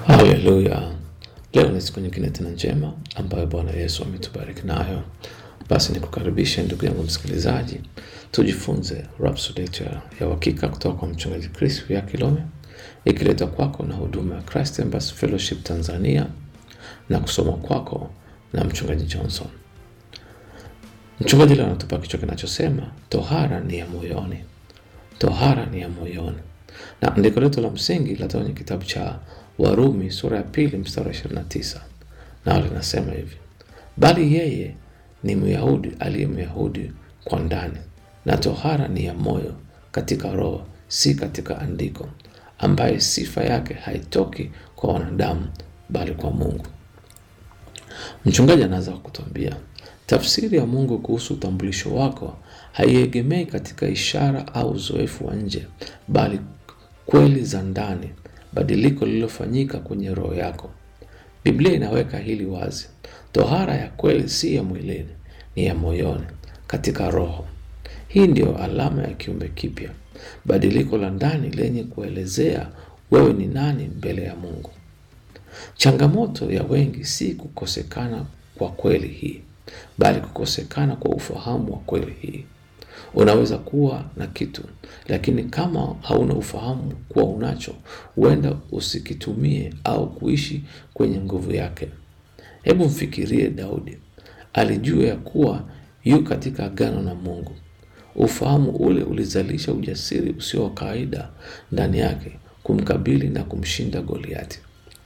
Haleluya! Leo ni siku nyingine tena njema ambayo Bwana Yesu ametubariki nayo. Basi nikukaribishe ndugu yangu msikilizaji, tujifunze Rhapsody yetu ya, ya uhakika kutoka kwa mchungaji Chris ya Kilome, ikiletwa kwako na huduma ya Christ Embassy Fellowship Tanzania na kusoma kwako na mchungaji Johnson. Mchungaji leo anatupa kichwa kinachosema tohara ni ya moyoni. Tohara ni ya moyoni, na andiko letu la msingi latoka kwenye kitabu cha Warumi sura ya pili mstari wa 29, nao linasema hivi: bali yeye ni Myahudi aliye Myahudi kwa ndani, na tohara ni ya moyo katika roho, si katika andiko, ambaye sifa yake haitoki kwa wanadamu, bali kwa Mungu. Mchungaji anaanza kutuambia tafsiri ya Mungu kuhusu utambulisho wako haiegemei katika ishara au uzoefu wa nje, bali kweli za ndani, badiliko lililofanyika kwenye roho yako. Biblia inaweka hili wazi: tohara ya kweli si ya mwilini, ni ya moyoni, katika roho. Hii ndiyo alama ya kiumbe kipya, badiliko la ndani lenye kuelezea wewe ni nani mbele ya Mungu. Changamoto ya wengi si kukosekana kwa kweli hii, bali kukosekana kwa ufahamu wa kweli hii. Unaweza kuwa na kitu, lakini kama hauna ufahamu kuwa unacho, huenda usikitumie au kuishi kwenye nguvu yake. Hebu mfikirie Daudi. Alijua ya kuwa yu katika agano na Mungu. Ufahamu ule ulizalisha ujasiri usio wa kawaida ndani yake kumkabili na kumshinda Goliati.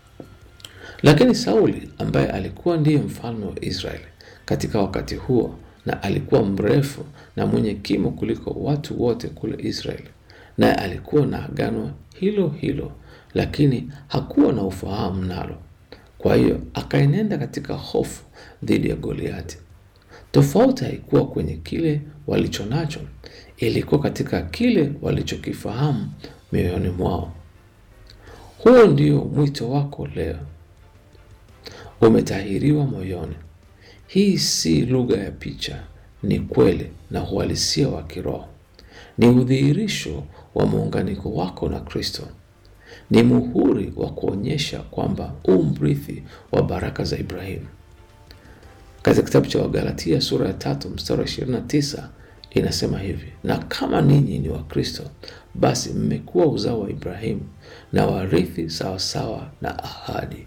Lakini Sauli ambaye alikuwa ndiye mfalme wa Israeli katika wakati huo na alikuwa mrefu na mwenye kimo kuliko watu wote kule Israeli, naye alikuwa na agano hilo hilo, lakini hakuwa na ufahamu nalo. Kwa hiyo akaenenda katika hofu dhidi ya Goliati. Tofauti haikuwa kwenye kile walicho nacho, ilikuwa katika kile walichokifahamu mioyoni mwao. Huo ndio mwito wako leo. Umetahiriwa moyoni. Hii si lugha ya picha, ni kweli na uhalisia wa kiroho. Ni udhihirisho wa muunganiko wako na Kristo. Ni muhuri wa kuonyesha kwamba u mrithi wa baraka za Ibrahimu. Katika kitabu cha Wagalatia sura ya tatu mstari wa 29 inasema hivi: na kama ninyi ni wa Kristo, basi mmekuwa uzao wa Ibrahimu na warithi sawasawa na ahadi.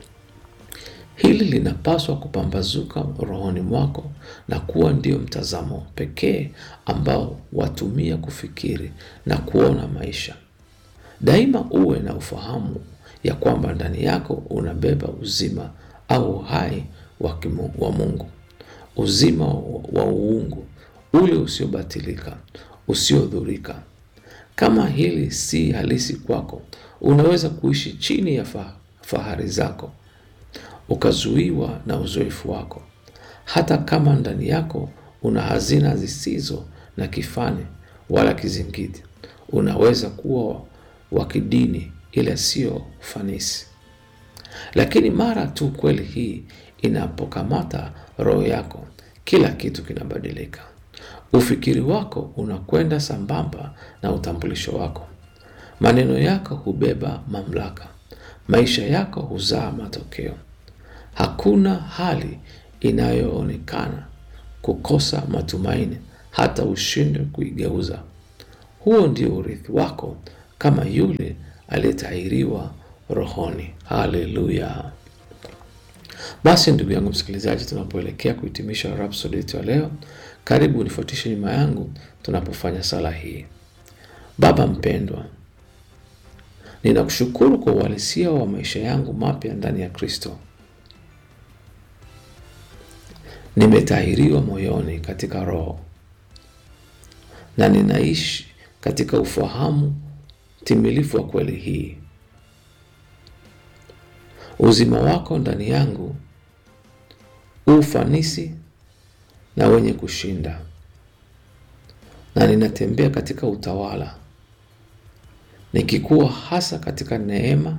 Hili linapaswa kupambazuka rohoni mwako na kuwa ndio mtazamo pekee ambao watumia kufikiri na kuona maisha. Daima uwe na ufahamu ya kwamba ndani yako unabeba uzima au uhai wa kimu, wa Mungu, uzima wa uungu ule usiobatilika, usiodhurika. Kama hili si halisi kwako, unaweza kuishi chini ya fahari zako ukazuiwa na uzoefu wako. Hata kama ndani yako una hazina zisizo na kifani wala kizingiti, unaweza kuwa wa kidini ila sio ufanisi. Lakini mara tu kweli hii inapokamata roho yako, kila kitu kinabadilika. Ufikiri wako unakwenda sambamba na utambulisho wako. Maneno yako hubeba mamlaka. Maisha yako huzaa matokeo. Hakuna hali inayoonekana kukosa matumaini hata ushindwe kuigeuza. Huo ndio urithi wako kama yule aliyetahiriwa rohoni. Haleluya! Basi ndugu yangu msikilizaji, tunapoelekea kuhitimisha Rhapsody yetu ya leo, karibu unifuatishe nyuma yangu tunapofanya sala hii. Baba mpendwa, ninakushukuru kwa uhalisia wa maisha yangu mapya ndani ya Kristo. Nimetahiriwa moyoni katika roho na ninaishi katika ufahamu timilifu wa kweli hii. Uzima wako ndani yangu ufanisi na wenye kushinda, na ninatembea katika utawala, nikikuwa hasa katika neema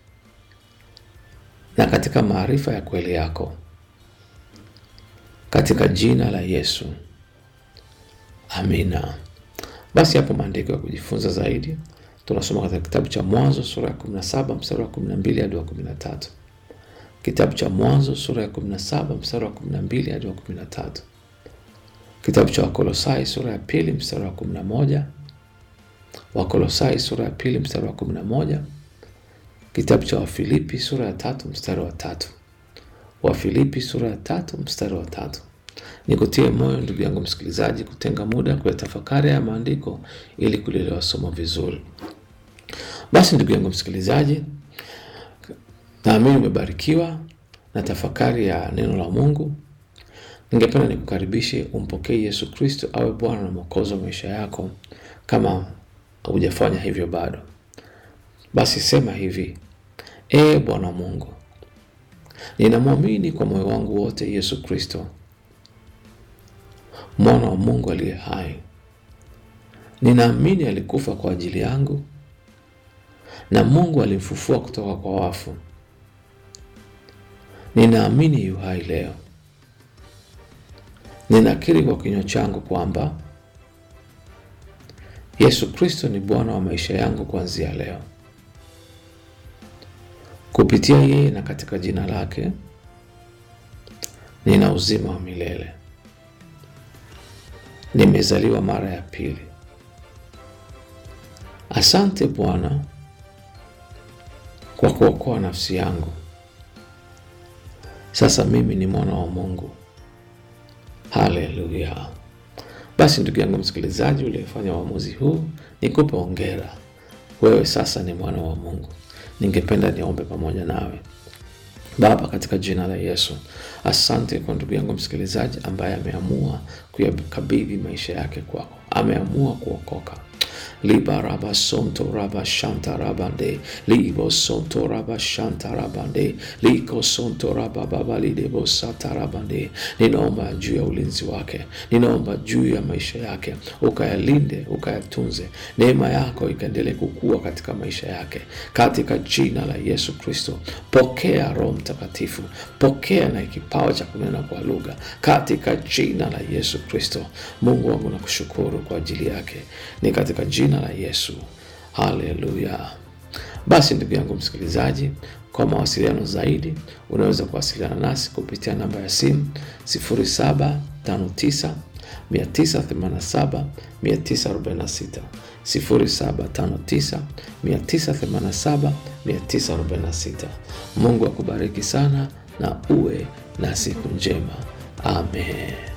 na katika maarifa ya kweli yako katika jina la Yesu, amina. Basi hapo maandiko ya kujifunza zaidi tunasoma katika kitabu cha Mwanzo sura ya 17 mstari wa 12 hadi wa 13. Kitabu cha Mwanzo sura ya 17 mstari wa 12 hadi wa 13. Kitabu cha Wakolosai sura ya pili mstari wa 11. Wakolosai sura ya pili mstari wa 11. Kitabu cha Wafilipi sura ya tatu mstari wa tatu. Wafilipi sura ya tatu mstari wa tatu. Nikutie moyo ndugu yangu msikilizaji, kutenga muda kuyatafakari ya maandiko ili kulielewa somo vizuri. Basi ndugu yangu msikilizaji, naamini umebarikiwa na tafakari ya neno la Mungu. Ningependa nikukaribishe umpokee Yesu Kristo awe Bwana na Mwokozi wa maisha yako, kama hujafanya hivyo bado. Basi sema hivi: Ee Bwana Mungu, ninamwamini kwa moyo wangu wote Yesu Kristo mwana wa Mungu aliye hai. Ninaamini alikufa kwa ajili yangu na Mungu alimfufua kutoka kwa wafu. Ninaamini yu hai leo. Ninakiri kwa kinywa changu kwamba Yesu Kristo ni Bwana wa maisha yangu kuanzia leo. Kupitia yeye na katika jina lake nina uzima wa milele. Nimezaliwa mara ya pili. Asante Bwana kwa kuokoa nafsi yangu. Sasa mimi ni mwana wa Mungu. Haleluya! Basi ndugu yangu msikilizaji, uliyefanya uamuzi huu, nikupe hongera. Wewe sasa ni mwana wa Mungu. Ningependa niombe pamoja nawe. Baba, katika jina la Yesu, asante kwa ndugu yangu msikilizaji ambaye ameamua kuyakabidhi maisha yake kwako, ameamua kuokoka libaraba sonto raba shanta rabande libo sonto raba shanta rabande liko sonto raba baba lidebo sata rabande. Ninaomba juu ya ulinzi wake, ninaomba juu ya maisha yake, ukayalinde ukayatunze, neema yako ikaendelee kukua katika maisha yake, katika jina la Yesu Kristo. Pokea Roho Mtakatifu, pokea na kipawa cha kunena kwa lugha, katika jina la Yesu Kristo. Mungu wangu nakushukuru kwa ajili yake, ni katika jina la Yesu. Haleluya. Basi ndugu yangu msikilizaji, kwa mawasiliano zaidi unaweza kuwasiliana nasi kupitia namba ya simu 0759 987 946, 0759 987 946. Mungu akubariki sana na uwe na siku njema. Amen.